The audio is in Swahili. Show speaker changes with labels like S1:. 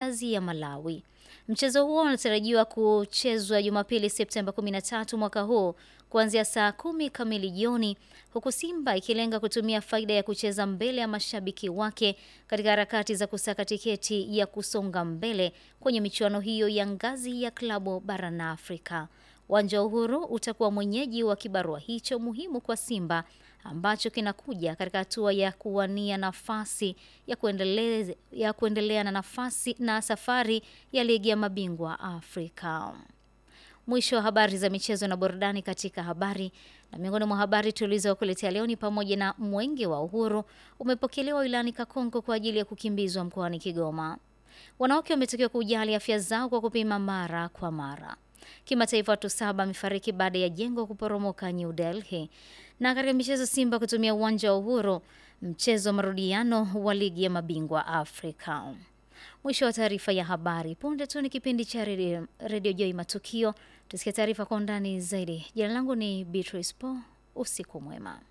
S1: Stars ya Malawi. Mchezo huo unatarajiwa kuchezwa Jumapili Septemba 13 mwaka huu kuanzia saa kumi kamili jioni, huku Simba ikilenga kutumia faida ya kucheza mbele ya mashabiki wake katika harakati za kusaka tiketi ya kusonga mbele kwenye michuano hiyo ya ngazi ya klabu barani Afrika. Uwanja wa Uhuru utakuwa mwenyeji wa kibarua hicho muhimu kwa Simba ambacho kinakuja katika hatua ya kuwania nafasi ya kuendelea, ya kuendelea na nafasi na safari ya ligi ya mabingwa Afrika. Mwisho wa habari za michezo na burudani katika habari. Na miongoni mwa habari tulizokuletea leo ni pamoja na mwenge wa uhuru umepokelewa wilayani Kakonko kwa ajili ya kukimbizwa mkoani Kigoma. Wanawake wametakiwa kujali afya zao kwa kupima mara kwa mara. Kimataifa, watu saba wamefariki baada ya jengo kuporomoka New Delhi. Na katika michezo, Simba kutumia uwanja wa Uhuru mchezo wa marudiano wa ligi ya mabingwa Afrika. Mwisho wa taarifa ya habari. Punde tu ni kipindi cha redio Radio Joy Matukio. Tusikie taarifa kwa undani zaidi. Jina langu ni Beatrice Po. Usiku mwema.